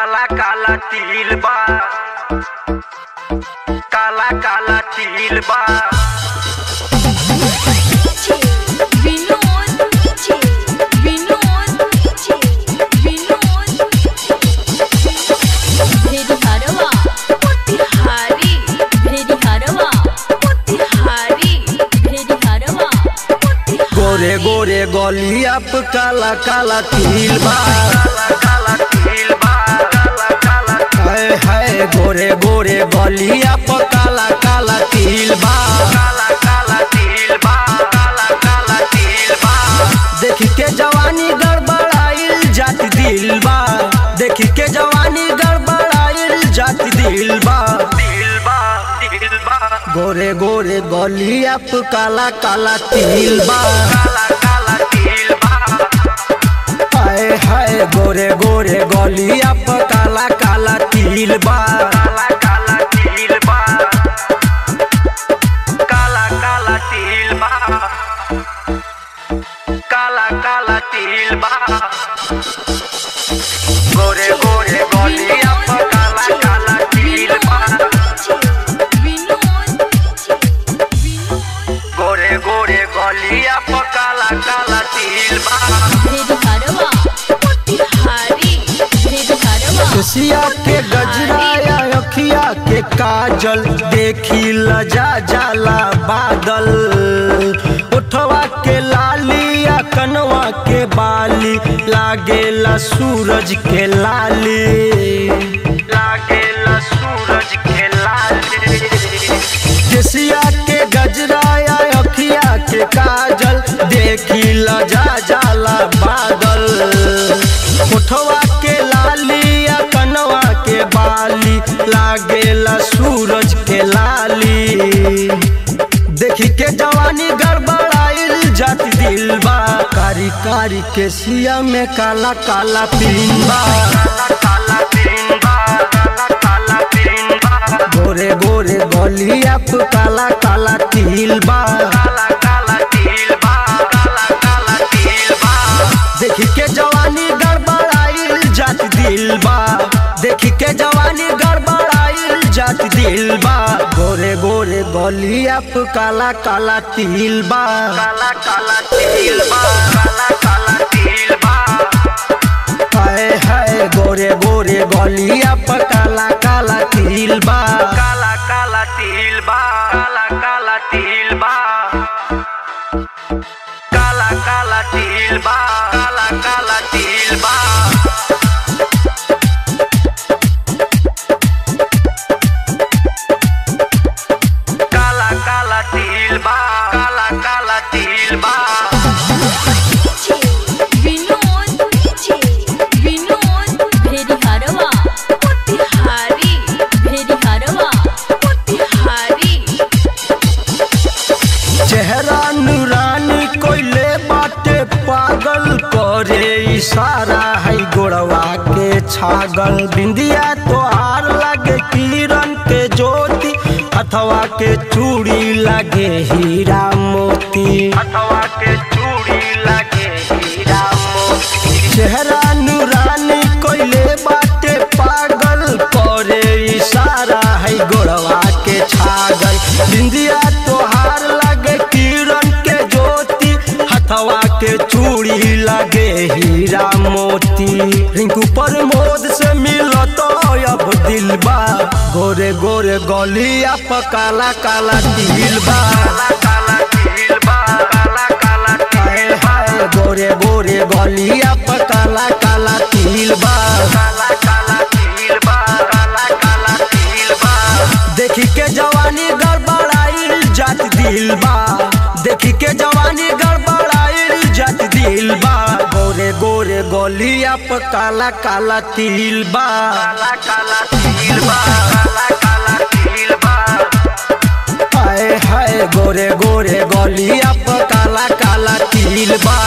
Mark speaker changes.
Speaker 1: काला काला तिल बा काला काला तिल बा
Speaker 2: विनोद विनोद विनोद भेरी हरवा मोतिहारी भेरी हरवा मोतिहारी भेरी हरवा
Speaker 3: गोरे गोरे गलिया पे काला काला तिल बा
Speaker 1: काला काला तिल बा काला काला
Speaker 3: हाय हाय गोरे गोरे गलिया पे काला काला तिल बा
Speaker 1: काला काला तिल बा काला काला तिल बा
Speaker 3: देखी के जवानी गड़बड़ाइल जात दिल बा देखी के जवानी गड़बड़ाइल जात दिल बा
Speaker 1: तिल बा तिल बा
Speaker 3: गोरे गोरे गलिया पे काला काला तिल बा
Speaker 1: काला काला तिल बा
Speaker 3: हाय हाय गोरे गोरे गलिया पे काला काला तिल बा
Speaker 1: काला काला तिल बा काला काला तिल बा काला काला तिल बा गोरे गोरे गोलिया पर काला काला तिल बा
Speaker 2: विनोद
Speaker 1: गोरे गोरे गोलिया पर काला काला तिल बा
Speaker 2: भेरी हरवा मोतिहारी भेरी हरवा
Speaker 3: सिया के गजरा या अखिया के काजल देखी लजा जाला बादल उठवा के लाली या कनवा के बाली लागेला सूरज के लाली
Speaker 1: लागेला सूरज के लाल
Speaker 3: केसिया के गजरा या अखिया के काजल देखी लजा जाला बादल उठवा के लाली या कनवा के बाली लागेला सूरज के लाली देखी के जवानी गड़बड़ाइल जात दिल बा कारी कारी केसिया में काला काला पिन बा
Speaker 1: काला काला तिल बा काला काला तिल बा
Speaker 3: गोरे गोरे गलिया पे काला काला तिल बा
Speaker 1: काला काला तिल बा काला काला तिल बा
Speaker 3: देखी के जवानी गड़बड़ाइल जात दिल बा देखी के जवानी गड़बड़ाइल जात दिल बा गोरे गोरे गलिया पे काला काला तिल बा
Speaker 1: काला काला तिल बा काला काला तिल बा
Speaker 3: हाय हाय गोरे गोरे गलिया पे काला काला तिल बा
Speaker 1: काला काला तिल बा काला काला तिल बा काला काला तिल बा काला काला तिल बा काला काला तिल बा काला काला तिल बा
Speaker 2: विनोद विनोद भेरी हरवा मोतिहारी भेरी हरवा मोतिहारी
Speaker 3: चेहरा नूरानी कोइले बाटे पागल करे इशारा है गोड़वा के छागल बिंदिया तो आर लगे किरण के ज्योति अथवा के चूड़ी लगे हीरा मोती
Speaker 1: अथवा के चूड़ी लगे हीरा मोती
Speaker 3: चेहरा नूरानी कोइले बाटे पागल करे इशारा है गोड़वा के छागल बिंदिया तोहार लगे किरण के ज्योति हथवा के चूड़ी लगे हीरा मोती रिंकू पर मोद से मिलत अब दिल बा गोरे गोरे गलिया पर काला काला तिल बा
Speaker 1: काला काला तिल बा काला काला
Speaker 3: हाय
Speaker 1: तिल बा
Speaker 3: हाय गोरे गोरे गलिया पर काला काला तिल बा
Speaker 1: काला काला तिल बा काला काला तिल बा
Speaker 3: देखी के जवानी गड़बड़ाइल जात दिल बा देखी के जवानी गड़बड़ाइल जात दिल बा गोरे गोरे गलिया पर काला काला तिल बा
Speaker 1: काला काला तिल बा काला काला तिल बा
Speaker 3: हाय हाय गोरे गोरे गलिया पर काला काला तिल बा